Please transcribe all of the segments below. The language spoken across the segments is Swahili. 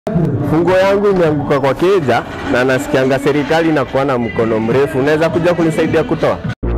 Funguo yangu imeanguka kwa keja na nasikianga serikali inakuwa na mkono mrefu. Unaweza kuja kunisaidia kutoa?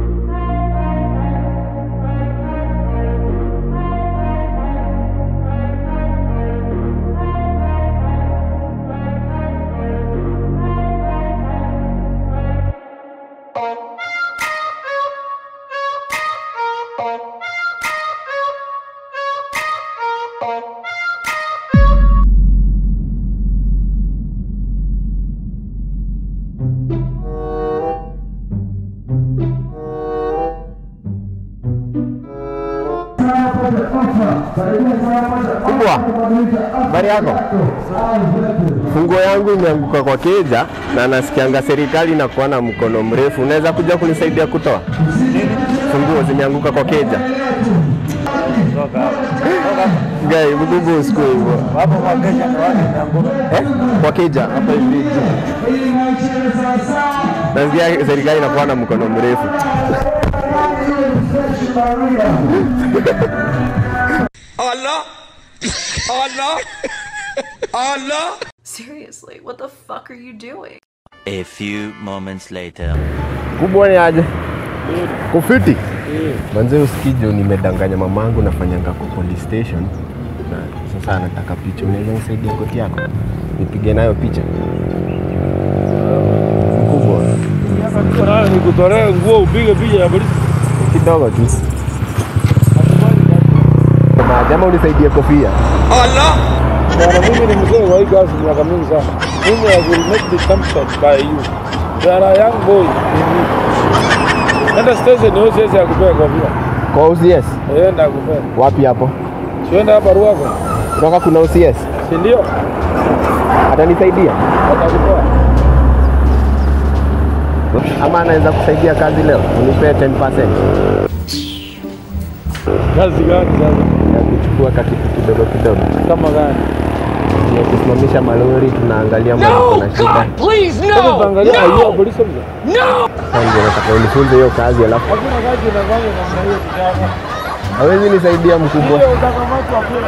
Kubwa, habari yako? Funguo yangu imeanguka kwa keja na nasikianga serikali inakuwa na mkono mrefu. Unaweza kuja kunisaidia kutoa? Funguo zimeanguka kwa keja. Gai, mkubwa usiku hivyo. Hapo kwa kesha ni wapi imeanguka? Eh? Kwa keja hapa hivi. Nasikia serikali inakuwa na mkono mrefu. Allah Allah Allah Seriously, what the fuck are you doing? A few moments later. Kubwa ni aje? Kufiti? Manze usikije nimedanganya mamangu nafanyanga kwa police station. Na sasa anataka picha. Unaweza nisaidia koti yako? Nipige nayo picha. Mkubwa. Sasa nikutolee nguo upige picha ya polisi. Kidogo tu. Na jamaa unisaidie kofia. Allah Bwana mimi ni mzee wa hii kazi miaka mingi sana. Mimi I will make the comfort by you. You are a young boy. Nenda station hiyo siwezi akupea kofia. Kwa OCS. Enda akupea. Wapi hapo? Sienda hapa Ruaka. Kutoka kuna OCS. Si ndio? Atanisaidia? Atakupea. Ama anaweza kusaidia kazi leo? Unipee 10% Kazi gani sasa? ya kuchukua kakitu kidogo kidogo. Kama gani? Ya kusimamisha malori tunaangalia mali kuna shida. Sasa utaangalia hiyo polisi mzee. Sasa ndio nataka unifunze hiyo kazi alafu Hakuna kazi inafanya namna hiyo kijana. hawezi nisaidia mkubwa. Hiyo utakamatwa kule.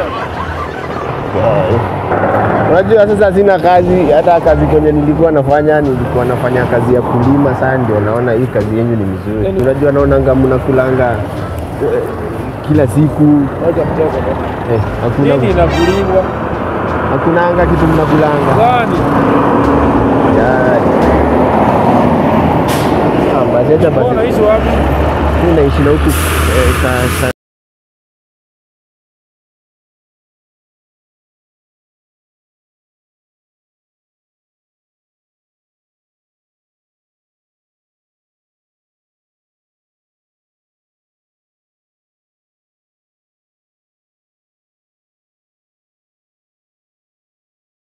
Unajua sasa sina kazi, hata kazi kwenye nilikuwa nafanya nilikuwa nafanya kazi ya kulima. Sasa ndio naona hii kazi yenyu ni mzuri. Yaani- Unajua naonanga mnakulanga eh, kila siku Wacha mchezo bwana. eh, hakuna Nini inakulingwa? hakunanga kitu mnakulanga. Gani? Ya. Ah, basi hata Wewe basi unaishi wapi? mimi naishi na huku eh, sa, sa,